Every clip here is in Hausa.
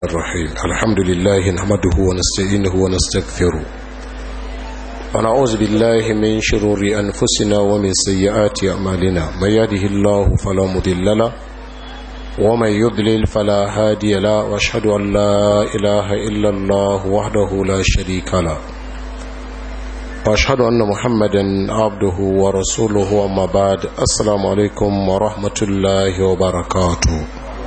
الرحيم الحمد لله نحمده ونستعينه ونستغفره ونعوذ بالله من شرور أنفسنا ومن سيئات أعمالنا من يهده الله فلا مضل له ومن يضلل فلا هادي له واشهد أن لا إله إلا الله وحده لا شريك له واشهد أن محمدا عبده ورسوله أما بعد السلام عليكم ورحمة الله وبركاته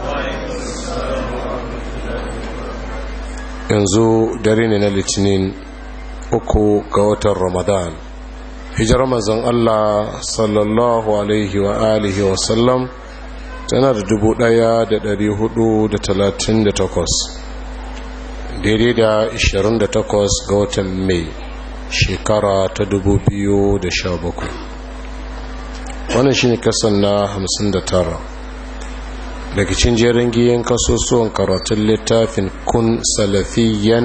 yanzu dare ne na litinin uku ga watan ramadan hijar mazan allah sallallahu alaihi wa alihi wa sallam tana da dubu daya da dari hudu da talatin da takwas daidai da ishirin da takwas ga watan mai shekara ta dubu biyu da sha bakwai wannan shi ne kasan na hamsin da tara daga cin jerin giyan kasusuwan karatun littafin kun salafiyan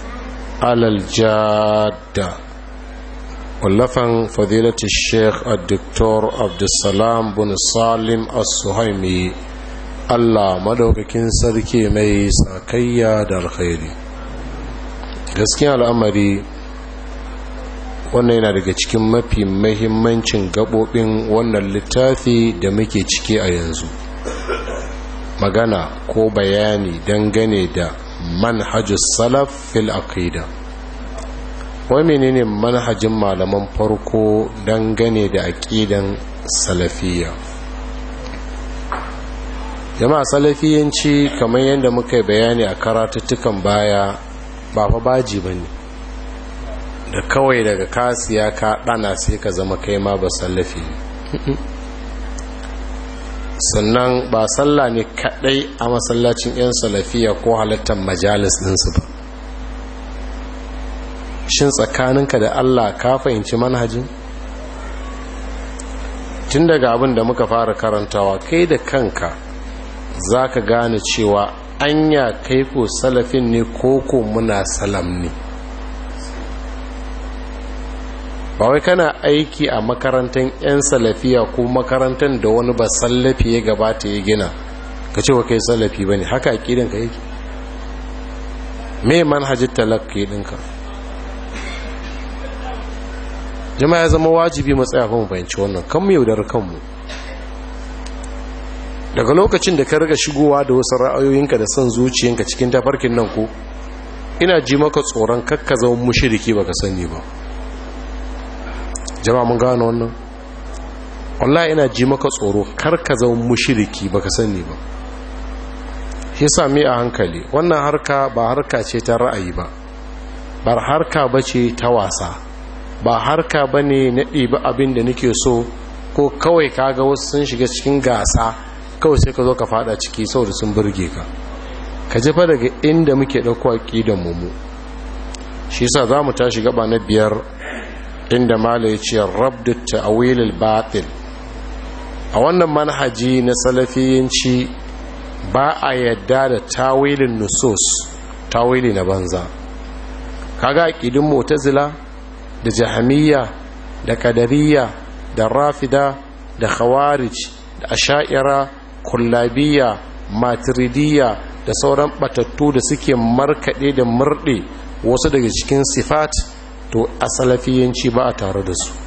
alaljada wallafan fadilati sheikh al-doktor abdulsalam bin salim as-suhaimi allah madaukakin sarki mai sakayya da alkhairi gaskiya al'amari wannan yana daga cikin mafi mahimmancin gabobin wannan littafi da muke ciki a yanzu magana ko bayani dangane da manhajus salaf fil aqida wai menene manhajin malaman farko dangane da aqidan salafiyya jama'a salafiyanci kamar yadda muka yi bayani a karatuttukan baya ba fa baji bane da kawai daga kasiya ka dana sai ka zama kai ma ba salafi sannan ba sallah ne kadai a masallacin 'yan salafiya ko halattar majalis ɗinsu ba shin tsakaninka da allah ka fahimci manhajin tun daga abin da muka fara karantawa kai da kanka za ka gane cewa anya kai ko salafin ne ko ko muna salam ne ba wai kana aiki a makarantar 'yan salafiya ko makarantar da wani ba sallafi ya gabata ya gina ka ce wa kai salafi ba ne haka aƙidanka yake me manhajin talakki ɗinka jama'a ya zama wajibi matsaya fa mu fahimci wannan kan mu yaudar kanmu daga lokacin da ka riga shigowa da wasu ra'ayoyinka da son zuciyanka cikin tafarkin nan ko ina ji maka tsoron kakka zama mushiriki baka sani ba jama'a mun gano wannan wallahi ina ji maka tsoro kar ka zama mushriki baka sani ba shi sami a hankali wannan harka ba harka ce ta ra'ayi ba ba harka bace ta wasa ba harka bane na ɗiba abin da nake so ko kawai kaga wasu sun shiga cikin gasa kawai sai ka zo ka fada ciki saboda sun burge ka ka jefa daga inda muke ɗauko aƙidan mu shi yasa za mu tashi gaba na biyar inda mala ya ce rabdu ta'awilil batil a wannan manhaji na salafiyanci ba a yadda da tawilin nusus tawili na banza kaga aqidin mu'tazila da jahamiyya da qadariyya da rafida da khawarij da asha'ira kullabiyya maturidiyya da sauran batattu da suke markade da murde wasu daga cikin sifat to a salafiyanci ba a tare da su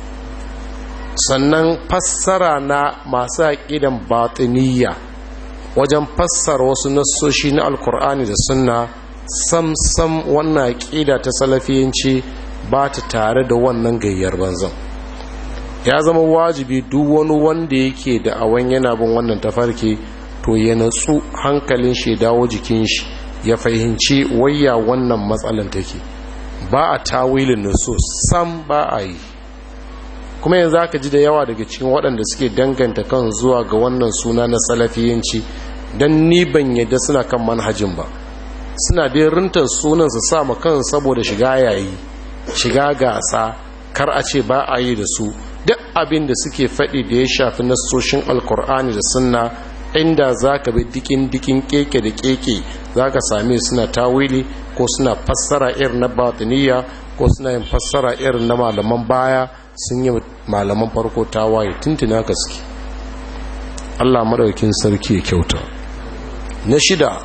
sannan fassara na masu aƙidan batiniya wajen fassara wasu nassoshi na alkur'ani da sunna sam-sam wannan aƙida ta salafiyanci ba ta tare da wannan gayyar banzan ya zama wajibi duk wani wanda yake da awon yana bin wannan tafarki to ya natsu hankalin shi dawo jikin shi ya fahimci wayya wannan matsalan take ba a tawilin nusus sam ba a yi kuma yanzu aka ji da yawa daga cikin waɗanda suke danganta kan zuwa ga wannan suna na salafiyanci don ni ban yadda suna kan manhajin ba suna dai rintar sunan su sa ma kan saboda shiga yayi shiga gasa kar a ce ba a yi da su duk abin da suke faɗi da ya shafi nassoshin alkur'ani da sunna inda za ka bi dikin dikin keke da keke za ka same suna tawili ko suna fassara irin na batiniya ko suna yin fassara irin na malaman baya sun yi malaman farko tawaye tuntuna gaske Allah madaukin sarki ya kyauta na shida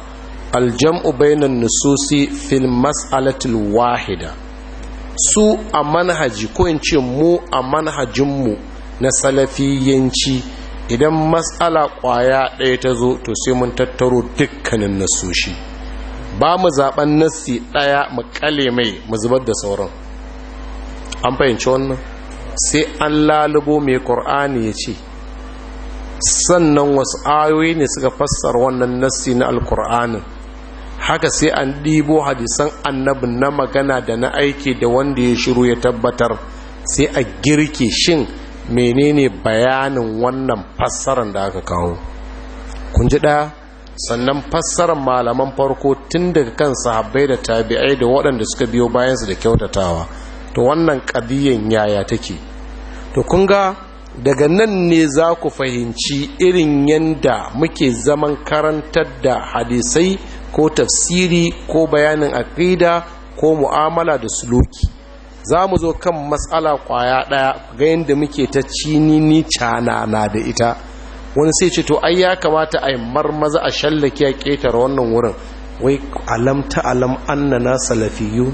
aljam'u bainan nususi fil mas'alatil wahida su a manhaji ko in ce mu a manhajinmu na salafiyanci idan matsala kwaya ɗaya ta zo to sai mun tattaro dukkanin nasoshi ba mu zaben nassi ɗaya mu kale mai mu zubar da sauran an fahimci wannan sai an lalubo mai ƙur'ani ya ce sannan wasu ayoyi ne suka fassara wannan nassi na alƙur'anin haka sai an ɗibo hadisan annabin na magana da na aiki da wanda ya shiru ya tabbatar sai a girke shin menene bayanin wannan fassarar da aka kawo kun ji ɗaya sannan fassarar malaman farko tun daga kan sahabbai da tabi'ai da waɗanda suka biyo bayansu da kyautatawa to wannan ƙadiyyar yaya take to kun ga daga nan ne za ku fahimci irin yadda muke zaman karantar da hadisai ko tafsiri ko bayanin aƙida ko mu'amala da suluki za mu zo kan matsala kwaya ɗaya ga yadda muke ta cinini cana na da ita wani sai ce to ai ya kamata a yi marmaza a shallake a ƙetare wannan wurin wai alam ta alam annana salafiyu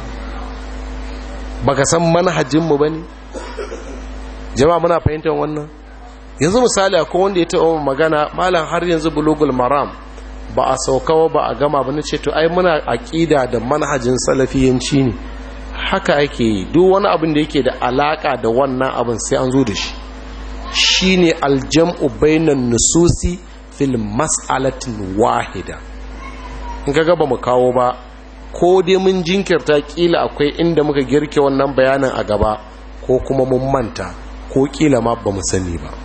baka san manhajinmu ba ne jama'a muna fahimtar wannan yanzu misali akwai wanda ya taɓa magana malam har yanzu bulugul maram ba a saukawa ba a gama ba na ce to ai muna aƙida da manhajin salafiyanci ne haka ake yi duk wani abin da yake da alaka da wannan abin sai an zo da shi shine aljam'u bainan nususi fil mas'alatin wahida in kaga ba mu kawo ba ko dai mun jinkirta kila akwai inda muka girke wannan bayanin a gaba ko kuma mun manta ko kila ma ba mu sani ba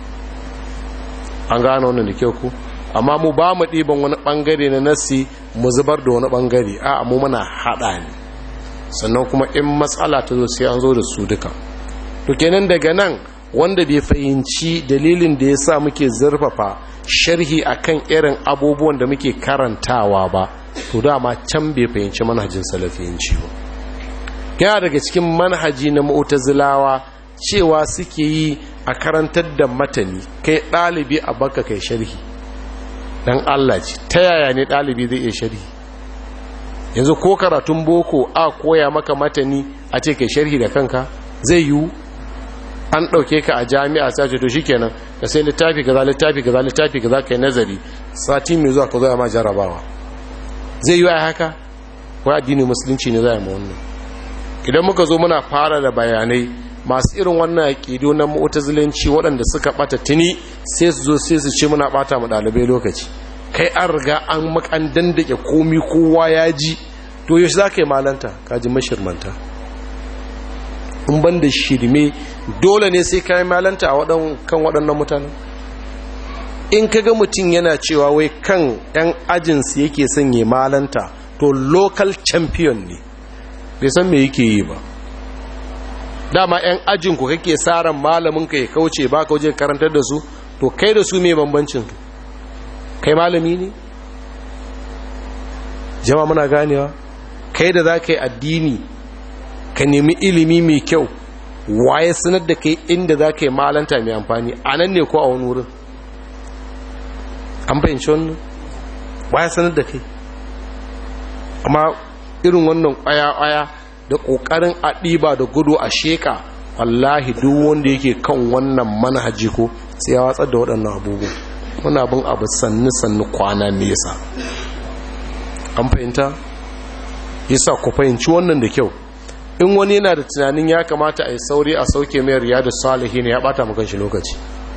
an gano wannan da kyau ku amma mu ba mu ɗiban wani ɓangare na nasi mu zubar da wani ɓangare a mu muna haɗa ne sannan kuma in matsala ta zo sai an zo da su duka to kenan daga nan wanda bai fahimci dalilin da ya sa muke zurfafa sharhi akan irin abubuwan da muke karantawa ba to dama can bai fahimci manhajin salafiyanci ba yana daga cikin manhaji na mu'tazilawa cewa suke yi a karantar da matani kai ɗalibi a baka kai sharhi dan Allah ce ta yaya ne ɗalibi zai iya sharhi yanzu ko karatun boko a koya maka matani a ce kai sharhi da kanka zai yiwu an ɗauke ka a jami'a sai ce to shikenan ka sai littafi kaza littafi kaza littafi kaza kai nazari sati mai zuwa ka zo ma jarabawa zai yiwu a haka ko addinin musulunci ne zai ma wannan idan muka zo muna fara da bayanai masu irin wannan aƙidu na mu'tazilanci waɗanda suka ɓata tuni sai su zo sai su ce muna ɓata mu ɗalibai lokaci kai an riga an makan dandake komi kowa ya ji to yaushe za ka yi malanta ka ji mashirmanta in ban da shirme dole ne sai ka yi malanta a kan waɗannan mutanen in ka ga mutum yana cewa wai kan 'yan ajinsu yake son yi malanta to local champion ne bai san me yake yi ba dama 'yan ajinku kake tsarin malaminka ya kauce ba ka waje karantar da su to kai da su mai bambancin kai malami ne jama muna ganewa kai da za ka yi addini ka nemi ilimi mai kyau waye sanar da kai inda za ka yi malanta mai amfani a nan ne ko a wani wurin an fahimci wannan waye sanar da kai amma irin wannan ƙwaya-ƙwaya da ƙoƙarin a ɗiba da gudu a sheƙa wallahi duk wanda yake kan wannan manhaji ko sai ya watsar da waɗannan abubuwa wani abin abu sannu-sannu kwana nesa an fahimta yasa ku fahimci wannan da kyau in wani yana da tunanin ya kamata a yi sauri a sauke mai riyadu salihi ne ya bata makan shi lokaci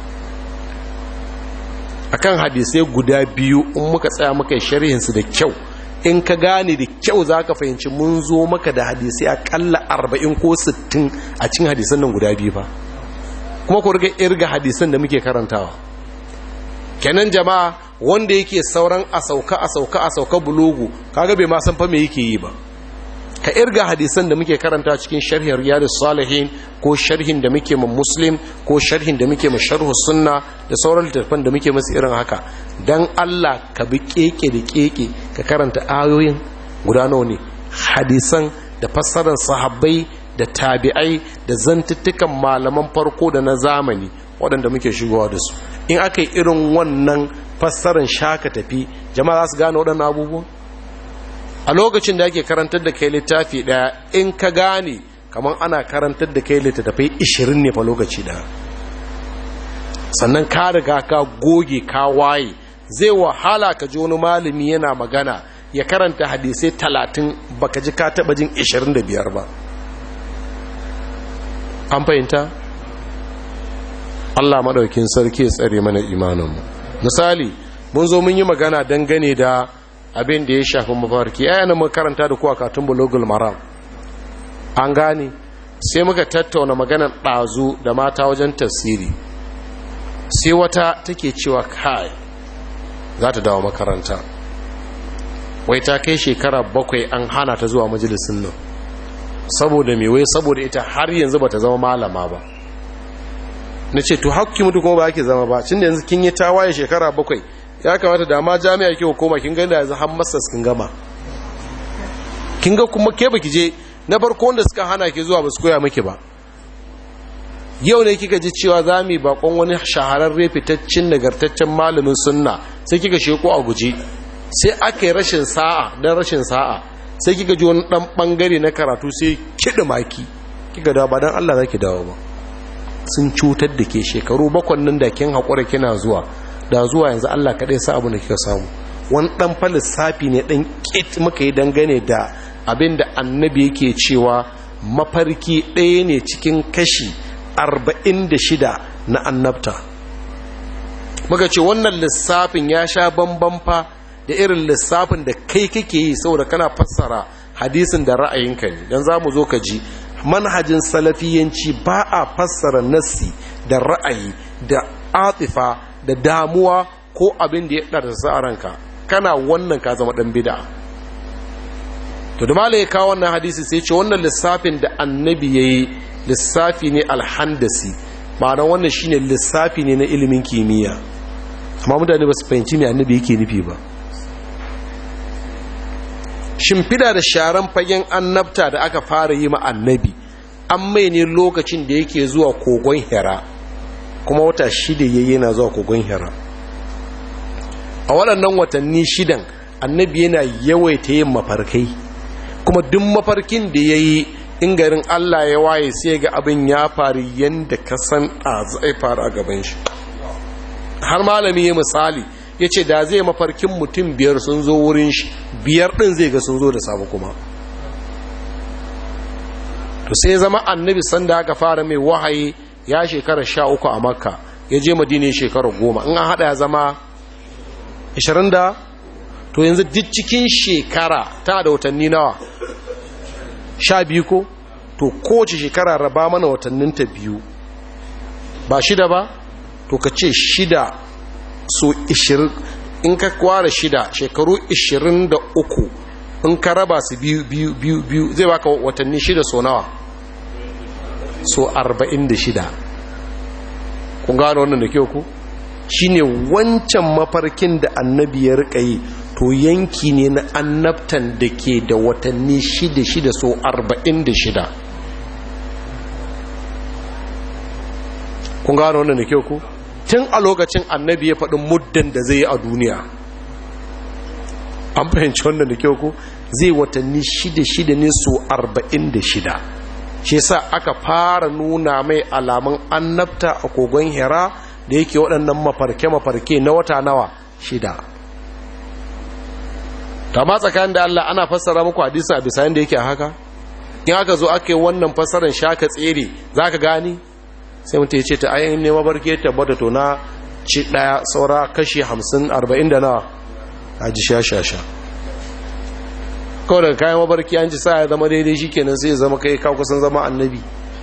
akan hadisai guda biyu in muka tsaya muka yi sharhinsu da kyau in ka gane da kyau za ka fahimci mun zo maka da hadisai akalla arba'in ko sittin a cin hadisan nan guda biyu ba kuma ku riga irga hadisan da muke karantawa kenan jama'a wanda yake sauran a sauka a sauka a sauka bulogu kaga bai ma san fa me yake yi ba ka irga hadisan da muke karanta cikin sharhin riyadus salihin ko sharhin da muke ma muslim ko sharhin da muke ma sharhu sunna da sauran littattafan da muke masu irin haka dan Allah ka bi keke da keke ka karanta ayoyin guda nawa ne hadisan da fassarar sahabbai da tabi'ai da zantuttukan malaman farko da na zamani waɗanda muke shigowa da su in aka yi irin wannan fassarar shaka tafi jama'a za su gane waɗannan abubuwan a lokacin da ake karantar da kai littafi daya in ka gane kamar ana karantar da kai littattafai 20 ne fa lokaci daya sannan ka riga ka goge ka waye zai wahala ka ji wani malami yana magana ya karanta hadisai 30 baka ji ka taba jin 25 ba an fahimta Allah madaukin sarki ya tsare mana imaninmu misali mun zo mun yi magana dangane da abin da ya shafi mafarki ayyana mun karanta da kuwa katun bulogul maram an gane sai muka tattauna maganar ɗazu da mata wajen tafsiri sai wata take cewa kai za ta dawo makaranta wai ta kai shekara bakwai an hana ta zuwa majalisun nan saboda mai wai saboda ita har yanzu ba ta zama malama ba na ce to haƙƙi mutu kuma ba ake zama ba cin da yanzu kin yi tawaye shekara bakwai ya kamata da ma jami'a ke hukuma kin gani da yanzu har masas kin gama kin ga kuma ke baki je na farko wanda suka hana ke zuwa ba su koya miki ba yau ne kika ji cewa za mu yi bakon wani shahararre fitaccen nagartaccen malamin sunna sai kika sheko a guje sai aka yi rashin sa'a don rashin sa'a sai kika ji wani dan bangare na karatu sai kiɗa maki kika dawo ba don allah za ki dawo ba sun cutar da ke shekaru bakwan nan da kin haƙura kina zuwa da zuwa yanzu Allah kaɗai sa abu da kika samu wani ɗan fa lissafi ne ɗan ƙit muka yi dangane da abin da annabi yake cewa mafarki ɗaya ne cikin kashi arba'in da shida na annabta muka ce wannan lissafin ya sha bamban fa da irin lissafin da kai kake yi saboda kana fassara hadisin da ra'ayinka ne don za mu zo ka ji manhajin salafiyanci ba a fassara nassi da ra'ayi da atifa da damuwa ko abin da ya ɗarsa a ranka kana wannan ka zama ɗan bida to da mala ya kawo wannan hadisi sai ce wannan lissafin da annabi ya yi lissafi ne alhandasi ma'ana wannan shine lissafi ne na ilimin kimiyya amma mutane ba su fahimci mai annabi yake nufi ba shimfida da sharan fagen annabta da aka fara yi ma annabi an mai ne lokacin da yake zuwa kogon hira kuma wata shida yayi yana zuwa kogon hira a waɗannan watanni shidan annabi yana yawaita yin mafarkai kuma duk mafarkin da ya yi in garin allah ya waye sai ga abin ya faru yadda ka san a zai faru a gaban shi har malami ya misali ya ce da zai mafarkin mutum biyar sun zo wurin shi biyar ɗin zai ga sun zo da sabu kuma to sai zama annabi sanda aka fara mai wahayi ya shekara sha uku a makka ya je madina shekara goma in an haɗa ya zama 20 da to yanzu duk cikin shekara ta da watanni nawa sha biyu ko to kowace shekara raba mana watanninta biyu ba shida ba to ka ce shida so ishirin in ka kwara shida shekaru ishirin da uku in ka raba su biyu biyu biyu biyu zai baka watanni shida so nawa so arba'in da shida kun gano wannan da kyau ku shine wancan mafarkin da annabi ya rika yi to yanki ne na annabtan da ke da watanni shida shida so arba'in da shida kun gano wannan da kyau ku tun a lokacin annabi ya faɗin muddan da zai yi a duniya an fahimci wannan da kyau ku zai watanni shida shida ne so arba'in da shida shi sa aka fara nuna mai alamun annabta a kogon hira da yake waɗannan mafarke-mafarke na wata nawa shida ta ma tsakanin da Allah ana fassara muku hadisi a bisa yadda yake haka in aka zo aka yi wannan fassarar shaka tsere za ka gani sai mutu ya ce ta ayin ne mafarke tabbata to na ci ɗaya saura kashi hamsin arba'in da nawa a ji sha sha sha kawai daga kayan mabarki an ci sa ya zama daidai shi kenan sai ya zama kai kawo kusan zama annabi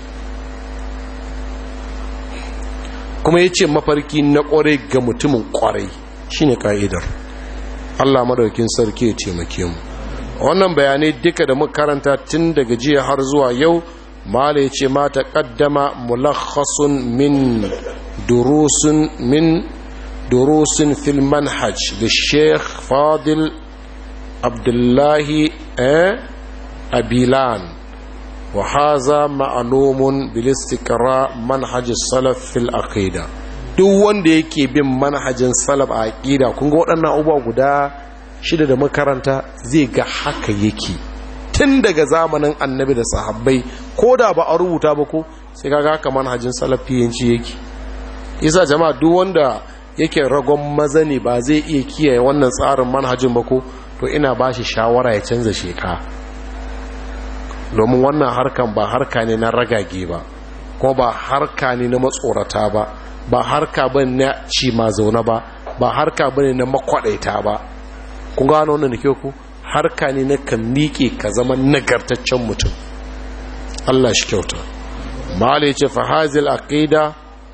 kuma ya ce mafarki na kwarai ga mutumin kwarai shi ne ka'idar allah madaukin sarki ya taimake mu wannan bayanai duka da makaranta tun daga jiya har zuwa yau mala ya ce mata kaddama mulakhasun min durusun min durusun fil manhaj da sheikh fadil abdullahi abilan wa haza ma'alumun bilistikara manhajin salaf fil aqida duk wanda yake bin manhajin salaf a aqida kun ga waɗannan abubuwa guda shida da makaranta zai ga haka yake tun daga zamanin annabi da sahabbai ko da ba a rubuta ba ko sai kaga haka manhajin salafiyanci yake isa jama'a duk wanda yake ragon maza ne ba zai iya kiyaye wannan tsarin manhajin ba ko to ina ba shi shawara ya canza sheka domin wannan harkan ba harka ne na ragage ba ko ba harka ne na matsorata ba ba harka ba na ci ma zaune ba ba harka ba ne na makwadaita ba kun gano wannan da ke ku harka ne na ka miƙe ka zama nagartaccen mutum Allah shi kyauta mala ya ce fahazil aqida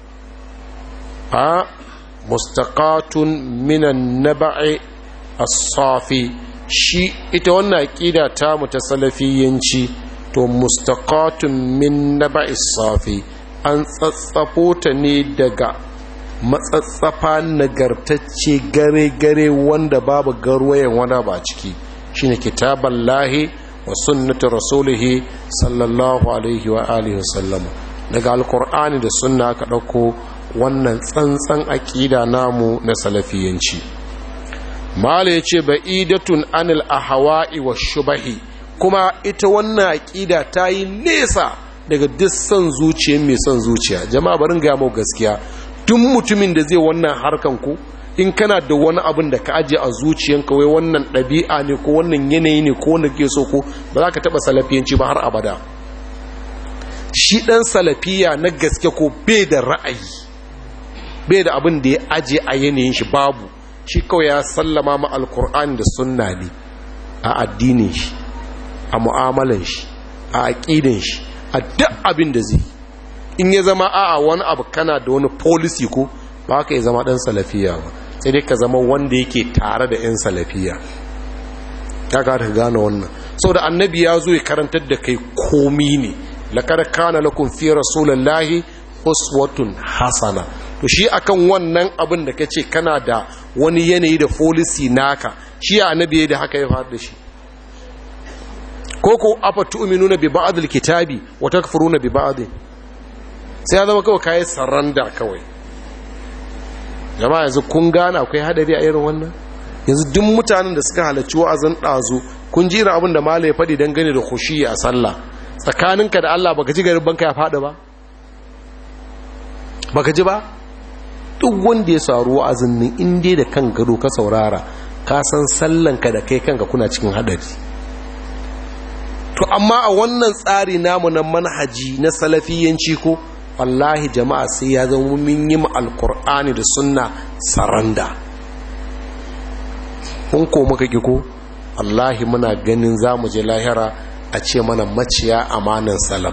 a mustaqatun minan naba'i as-safi shi ita wannan aqida ta mu ta salafiyanci to mustaqatun min naba'i as-safi an tsatsafo ta ne daga matsatsafa nagartacce gare-gare wanda babu garwayen wani ba ciki shine kitaban lahi wa sunnati rasulihi sallallahu alaihi wa alihi wasallam daga alkur'ani da sunna ka ɗauko wannan tsantsan aƙida namu na salafiyanci mala ya ce ba'idatun anil ahawa'i wa shubahi kuma ita wannan aƙida ta yi nesa daga duk son zuciya mai son zuciya jama'a barin ga mau gaskiya duk mutumin da zai wannan harkan ku in kana da wani abin da ka ajiye a zuciyanka wai wannan ɗabi'a ne ko wannan yanayi ne ko wanda ke so ko ba za ka taɓa salafiyanci ba har abada shi ɗan salafiya na gaske ko bai da ra'ayi bai da abin da ya ajiye a yanayin shi babu shi kawai ya sallama ma alkur'ani da sunna ne a addinin shi a mu'amalan shi a aƙidin shi a duk abin da zai in ya zama a'a wani abu kana da wani policy ko ba ka yi zama ɗan salafiya ba sai dai ka zama wanda yake tare da 'yan salafiya ya ka gane wannan sau da annabi ya zo ya karantar da kai komi ne laƙar kana lakun fi rasulallahi uswatun hasana to shi akan wannan abin da ka ce kana da wani yanayi da folisi naka shi ya annabi da haka ya faɗi da shi ko ko afa tu'minuna bi ba'd kitabi wa takfuruna bi ba'd sai ya zama kawai kai saranda kawai jama'a yanzu kun gane akwai hadari a irin wannan yanzu duk mutanen da suka halarci wa'azin ɗazu kun jira abin da malai faɗi don gane da kushi a sallah tsakaninka da Allah baka ji garin banka ya faɗi ba baka ji ba duk wanda ya saru wa'azin nan in dai da kan gado ka saurara ka san sallanka da kai kanka kuna cikin hadari to amma a wannan tsari namu na manhaji na salafiyanci ko wallahi jama'a sai ya zama mun yi alkur'ani da sunna saranda kun ko muka ki ko wallahi muna ganin za mu je lahira a ce mana maciya amanan salaf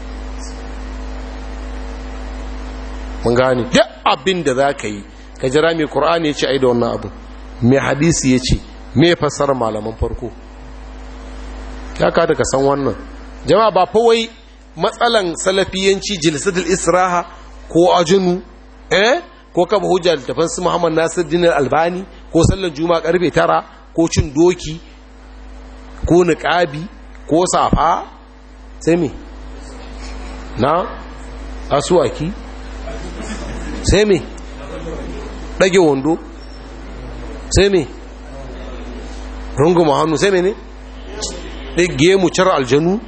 mun gane duk abin da za ka yi ka jira mai ƙur'ani ya ce ai da wannan abu mai hadisi ya ce mai fasar malaman farko ya kada ka san wannan jama'a ba fawai matsalan salafiyanci jilsatul israha ko ajinu eh ko kaba hujja littafin su Muhammad Nasiruddin Albani ko sallar juma'a karfe tara ko cin doki ko niqabi ko safa sai me na asuwaki sai me dage wando sai me runguma hannu sai me ne ɗage mu car aljanu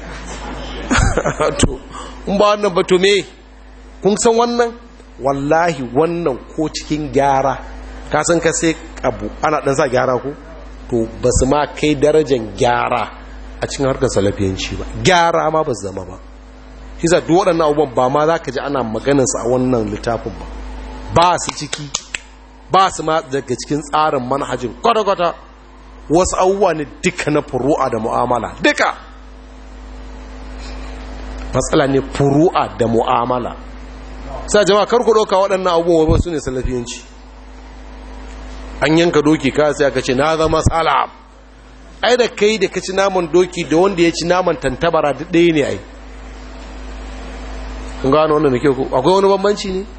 to in ba wannan ba to me kun san wannan wallahi wannan ko cikin gyara ka san ka sai abu ana dan sa gyara ko to ba su ma kai darajar gyara a cikin harkar salafiyanci ba gyara ma ba su zama ba shi za duk waɗannan abubuwan ba ma za ka ji ana maganarsa a wannan littafin ba ba su ciki ba su ma daga cikin tsarin manhajin kwata-kwata wasu abubuwa ne duka na furu'a da mu'amala duka matsala ne furu'a da mu'amala sa jama'a karku ɗauka waɗannan abubuwa ba su ne salafiyanci an yanka doki ka sai aka ce na zama salam ai da kai da ka ci naman doki da wanda ya ci naman tantabara duk ɗaya ne ai kun gano wannan da ke ku akwai wani bambanci ne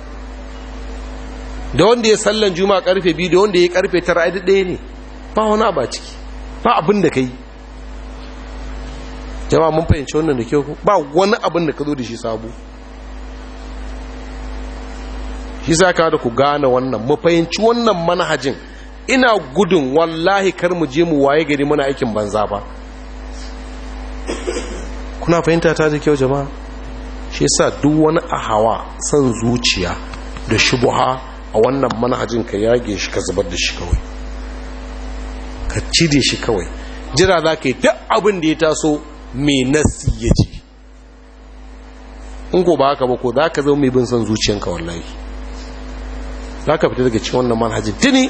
da wanda ya sallan juma'a karfe biyu da wanda ya karfe tara ai duk ɗaya ne ba wani abu a ciki ba abin da ka yi jama'a mun fahimci wannan da kyau ba wani abin da ka zo da shi sabu shi za ka da ku gane wannan mu fahimci wannan manhajin ina gudun wallahi kar mu je mu waye gari muna aikin banza ba kuna fahimta ta da kyau jama'a shi yasa duk wani ahawa son zuciya da shubuha a wannan manhajin ka yage shi ka zubar da shi kawai ka cire shi kawai jira za ka yi duk abin da ya taso mai nasi ya ji in ko ba haka ba ko za ka zama mai bin son zuciyanka wallahi za ka fita daga cikin wannan manhajin tuni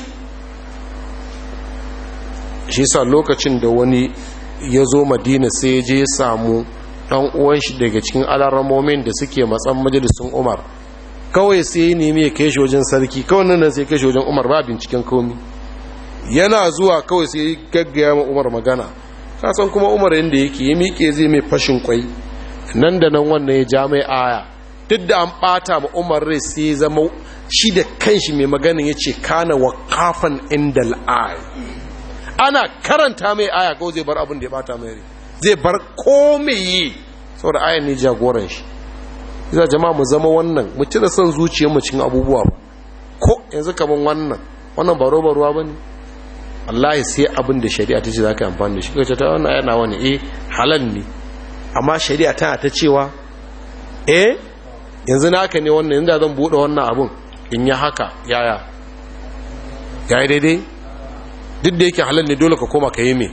shi sa lokacin da wani ya zo madina sai ya je ya samu ɗan uwan shi daga cikin alarramomin da suke matsan majalisun umar kawai sai ya nemi ya kai shi wajen sarki kawai nan sai ya kai shi wajen umar ba binciken komi yana zuwa kawai sai ya gaggaya ma umar magana kasan kuma umar yadda yake ya miƙe zai mai fashin kwai nan da nan wannan ya ja mai aya duk da an ɓata ma umar rai sai ya zama shi da kanshi mai maganin ya ce kana wa kafan inda al'ayi ana karanta mai aya kawai zai bar abin da ya bata mai rai zai bar komai yi saboda ayan ne jagoran shi za jama'a mu zama wannan mu cire son zuciyar mu cikin abubuwa ko yanzu kaman wannan wannan baro baruwa bane wallahi sai abin da shari'a ta ce zaka yi amfani da shi kace ta wannan ayana wani eh halal ne amma shari'a tana ta cewa eh yanzu naka ne wannan yanzu zan bude wannan abun in yi haka yaya yayi daidai duk da yake halal ne dole ka koma ka yi me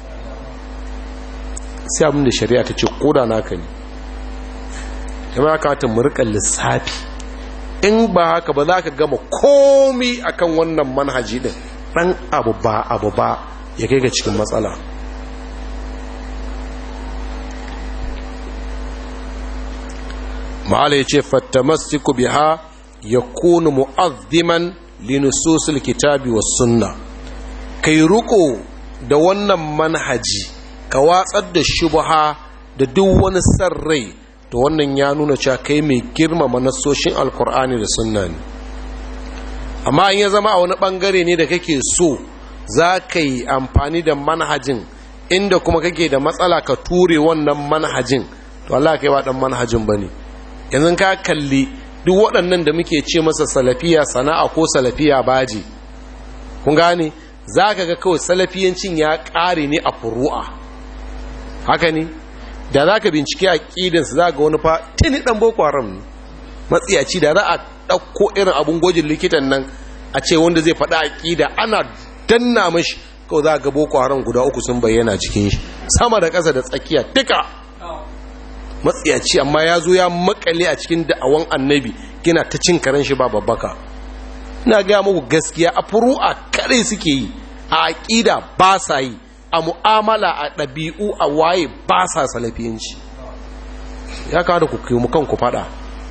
sai abin da shari'a ta ce koda naka ne jama'a ka ta murkan lissafi in ba haka ba za ka gama komi akan wannan manhaji din dan abu ba abu ba ya kai ga cikin matsala ma'ala ya ce fattamastiku biha ya kunu mu'azziman linususul kitabi was sunna kai ruko da wannan manhaji ka watsar da shubha da duk wani san rai to wannan ya nuna cewa kai mai girmama nasoshin alkur'ani da sunna ne amma in ya zama a wani bangare ne da kake so za ka yi amfani da manhajin inda kuma kake da matsala ka ture wannan manhajin to Allah kai ba dan manhajin bane yanzu ka kalli duk waɗannan da muke ce masa salafiya sana'a ko salafiya baji kun gane za ka ga kawai salafiyancin ya ƙare ne a furu'a haka ne da za ka bincike a ƙidansu za ga wani fa tuni ɗan boko haram ne matsiyaci da za a ɗauko irin abin gwajin likitan nan a ce wanda zai faɗa a ƙida ana danna mashi kawai za ga boko haram guda uku sun bayyana cikin shi sama da ƙasa da tsakiya duka matsiyaci amma ya zo ya makale a cikin da'awan annabi gina ta cin karen shi ba babbaka ina gaya muku gaskiya a furu'a kare suke yi a aƙida ba sa yi a mu'amala a ɗabi'u a waye ba sa salafiyanci ya kawo da ku mu kanku faɗa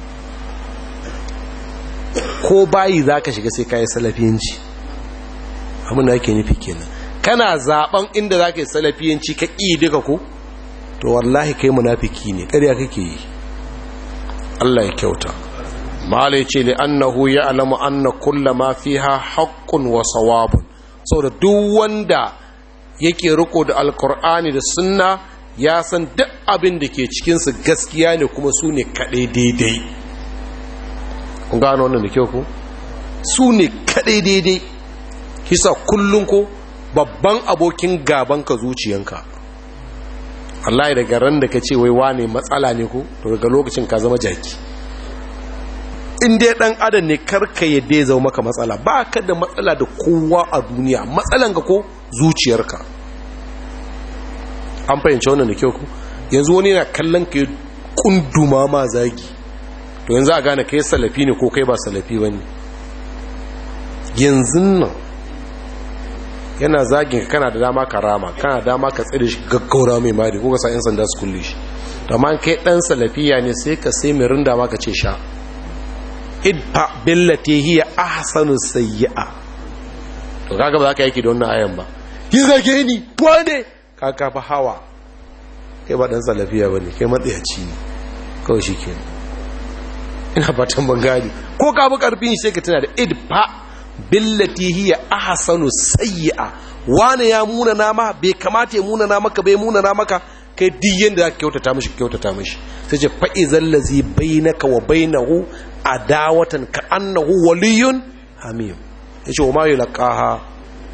ko bayi za ka shiga sai ka yi salafiyanci abin da ake nufi kenan kana zaben inda za ka yi salafiyanci ka ƙi duka ko to wallahi kai munafiki ne ƙarya kake yi Allah ya kyauta mala ya ce li annahu ya alamu anna kulla ma fiha haqqun wa sawabun saboda duk wanda yake riko da alkur'ani da sunna ya san duk abin da ke cikinsu gaskiya ne kuma su ne kaɗai daidai kun gano wannan da kyau ku su ne kaɗai daidai kisa kullum ko babban abokin gabanka zuciyanka Allah daga ran da ka ce wai wane matsala ne ko to daga lokacin ka zama jaki in dai dan adam ne karka yadda ya zama maka matsala ba ka da matsala da kowa a duniya matsalan ka ko zuciyarka an fahimci wannan da kyau ku yanzu wani yana kallon ka kunduma ma zagi to yanzu a gane kai salafi ne ko kai ba salafi ba ne yanzu nan yana zagin ka kana da dama ka rama kana da dama ka tsire shi gaggaura mai mari ko ka sa 'yan sanda su kulle shi amma kai dan salafiya ne sai ka sai mai rinda ma ka ce sha idfa billati hiya ahsanu sayyi'a to kaga ba za ka yake da wannan ayan ba kin zage ni wane ka ka fa hawa kai ba dan salafiya bane kai matsayaci ne kawai shikenan ina fatan ban gani ko ka bi karfin sai ka tana da idfa billati hiya ahsanu sayyi'a wane ya muna nama bai kamata ya muna maka bai muna maka kai duk yanda zaka kyautata mishi kyautata mishi sai ce fa izal ladzi bainaka wa bainahu adawatan ka annahu waliyun hamim yace wa ma yulqaha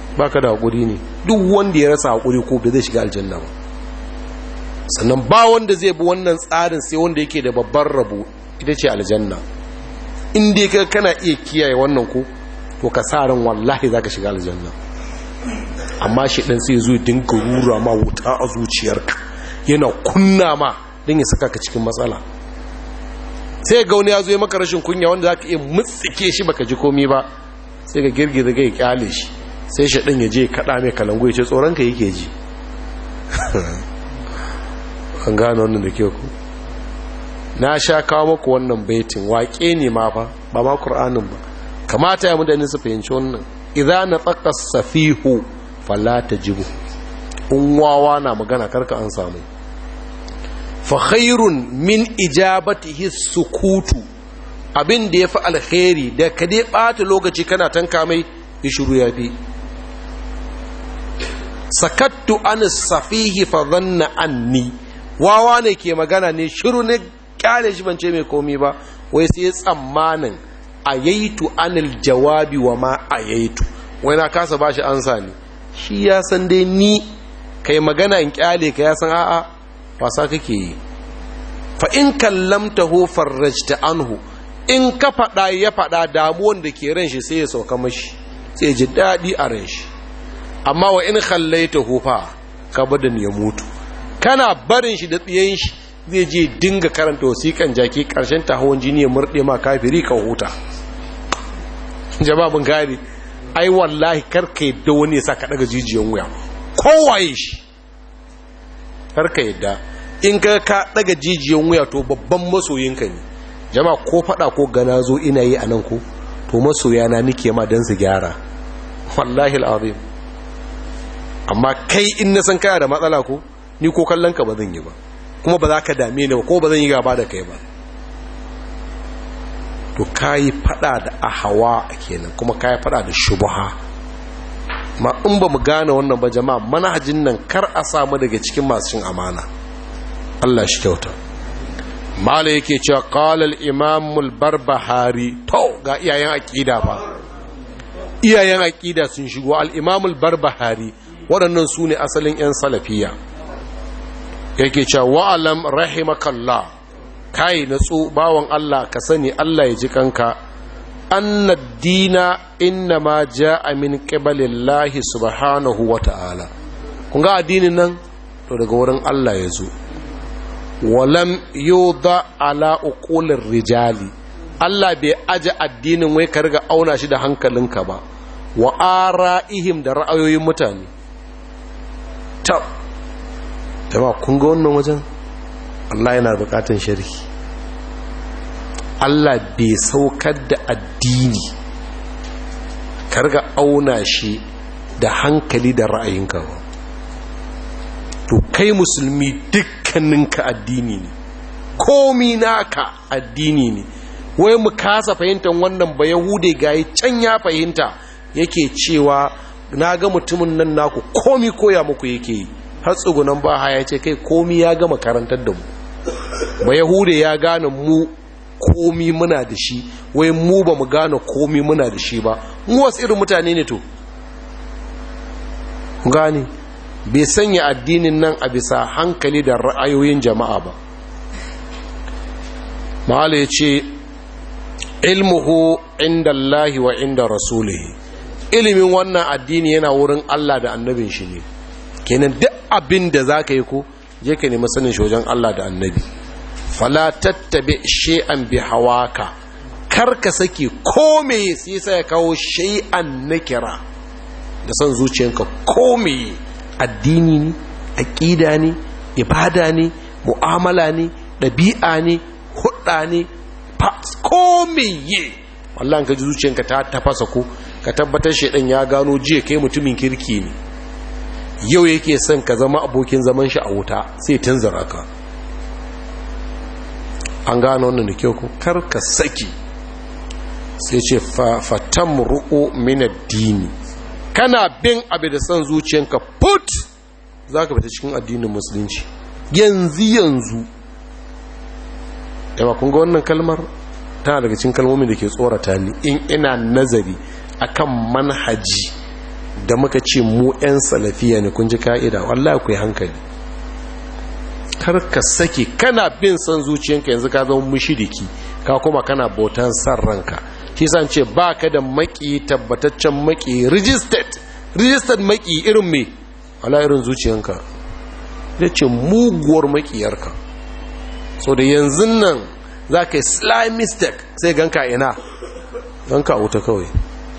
baka da haƙuri ne duk wanda ya rasa haƙuri ko bai zai shiga aljanna ba sannan ba wanda zai bi wannan tsarin sai wanda yake da babban rabo ita ce aljanna in dai ka kana iya kiyaye wannan ko to ka sa ran wallahi zaka shiga aljanna amma shi dan sai zo dinga rura ma wuta a zuciyarka yana kunna ma don ya saka ka cikin matsala sai ga wani ya zo ya maka rashin kunya wanda zaka iya mutsike shi baka ji komai ba sai ga girgiza ga ya kyale shi sai shi ɗin ya je kaɗa mai kalangu ya ce tsoronka yake ji an gano wannan da ke ku na sha kawo maku wannan baitin waƙe ne ma fa ba ma ƙur'anin ba kamata ya mutane su fahimci wannan idza na tsaka safihu fala ta jibu unwawa na magana karka an samu fa khairun min ijabatihi sukutu abin da ya fi alkhairi da ka dai ɓata lokaci kana tanka mai ya shiru ya fi sakattu an safihi fa zanna anni wawa ne ke magana ne shiru ne kyale shi bance mai komi ba wai sai tsammanin ayaitu anil jawabi wa ma ayaitu wai na kasa bashi ansa ne shi ya san dai ni kai magana in kyale ka ya san a'a wasa kake yi fa in kallamtahu farrajta anhu in ka faɗa ya faɗa damuwan da ke ran shi sai ya sauka mashi sai ji daɗi a ran shi amma wa in khallaita hufa ka badan ya mutu kana barin shi da tsiyen shi zai je dinga karanta wasiƙan jaki ƙarshen ta hawan jini ya murɗe ma kafiri ka huta jawabin gari ai wallahi karka yadda wani ya sa ka daga jijiyan wuya kowaye shi karka yadda in ka ka daga jijiyan wuya to babban masoyinka ne jama ko fada ko gana zo ina yi a nan ko to masoya na nike ma don su gyara wallahi al'azim amma kai in na san kaya da matsala ko ni ko kallon ka ba zan yi ba kuma ba za ka dame ni ba ko ba zan yi gaba da kai ba to kayi fada da ahawa kenan kuma kayi fada da shubha ma in ba mu gane wannan ba jama'a manhajin nan kar a samu daga cikin masu cin amana Allah shi kyauta mala yake cewa qala al-imam al-barbahari to ga iyayen aqida fa iyayen aqida sun shigo al-imam al-barbahari waɗannan su ne asalin 'yan salafiya yake cewa wa'alam rahimakallah kai natsu bawan Allah ka sani Allah ya ji kanka annad dina inna ma ja'a min qibalillahi subhanahu wa ta'ala kun ga addinin nan to daga wurin Allah ya zo walam yuda ala uqulir rijali Allah bai aje addinin wai ka riga auna shi da hankalinka ba wa ara'ihim da ra'ayoyin mutane ta jama'a kun ga wannan wajen Allah yana bukatan sharhi Allah bai saukar da addini karga auna shi da hankali da ra'ayinka ba to kai musulmi dukkaninka addini ne komi naka addini ne wai mu kasa fahimtar wannan ba yahude gayi can ya fahimta yake cewa na ga mutumin nan naku komi koya muku yake yi har tsugunan ba haya ce kai komi ya gama karantar da mu ba yahude ya gane mu komi muna da shi wai mu ba mu gane komi muna da shi ba mu wasu irin mutane ne to gane bai sanya addinin nan a bisa hankali da ra'ayoyin jama'a ba mahala ya ce ilmuhu inda Allahi wa inda rasulihi ilimin wannan addini yana wurin Allah da annabin shi ne kenan duk abin da za ka yi ko je ka nemi sanin shi wajen Allah da annabi fala tattabe shay'an bi hawaka kar ka saki kome sai sai ya kawo shay'an nakira da san zuciyanka kome addini ne aqida ne ibada ne mu'amala ne dabi'a ne hudda ne kome ye wallahi ka ji zuciyanka ta tafasa ko ka tabbatar shedan ya gano jiya kai mutumin kirki ne yau yake son ka zama abokin zaman shi a wuta sai tunzura ka an gano wannan da kyau ko karka saki sai ce fatan ru'u min addini kana bin abu da son zuciyanka put za ka fita cikin addinin musulunci yanzu yanzu yawa kun ga wannan kalmar tana daga cikin kalmomin da ke tsorata ni in ina nazari akan manhaji da muka ce mu 'yan salafiya ne kun ji ka'ida wallahi ku yi hankali karka saki kana bin son zuciyanka yanzu ka zama mushiriki ka kuma kana bautan san ranka shi san ce ba ka da maki tabbataccen maki registered registered maki irin me wala irin zuciyanka ya ce muguwar makiyarka so da yanzu nan za ka yi sly mistake sai ganka ina ganka a wuta kawai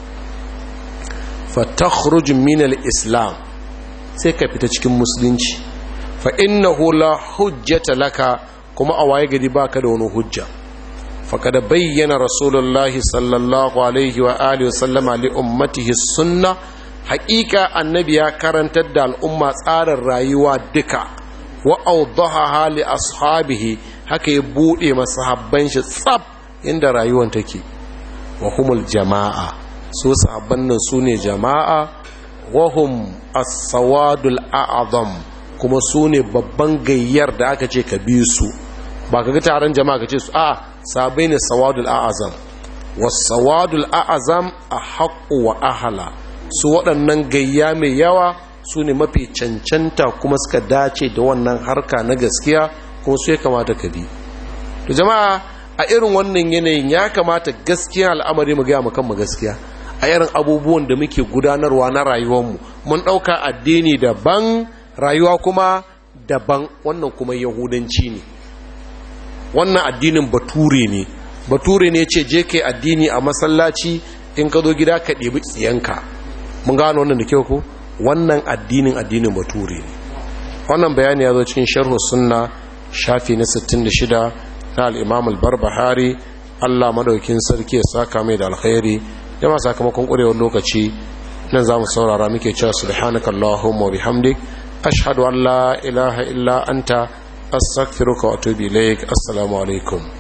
fatakhruj min al-islam sai ka fita cikin musulunci fa innahu la hujjata laka kuma a waye gari baka da wani hujja faqad bayyana rasulullahi sallallahu alaihi wa alihi wa sallama li ummatihi sunna haqiqa annabi ya karantar da al'umma tsarin rayuwa duka wa awdaha li ashabihi haka ya bude masahabban shi tsab inda rayuwar take wa humul jama'a su sahabban nan su ne jama'a wahum as-sawadul a'zam kuma su ne babban gayyar da aka ce ka bi su ba ka ga taron jama'a ka ce su a sabai ne sawadul a'zam was-sawadul a'zam ahqqu wa ahla su waɗannan gayya mai yawa su ne mafi cancanta kuma suka dace da wannan harka na gaskiya kuma su ya kamata ka bi to jama'a a irin wannan yanayin ya kamata gaskiya al'amari mu gaya mu kan mu gaskiya a irin abubuwan da muke gudanarwa na rayuwarmu mun ɗauka addini daban rayuwa kuma daban wannan kuma yahudanci ne wannan addinin bature ne bature ne ce je kai addini a masallaci in ka zo gida ka ɗebi tsiyanka mun gano wannan da kyau ko wannan addinin addinin bature ne wannan bayani ya zo cikin sharhu sunna shafi na 66 na al-imam al-barbahari Allah madaukin sarki ya saka mai da alkhairi jama sakamakon ƙurewar lokaci nan za mu saurara muke cewa subhanaka allahumma wa bihamdik ashhadu an la ilaha illa anta astaghfiruka wa atubu ilaik assalamu alaikum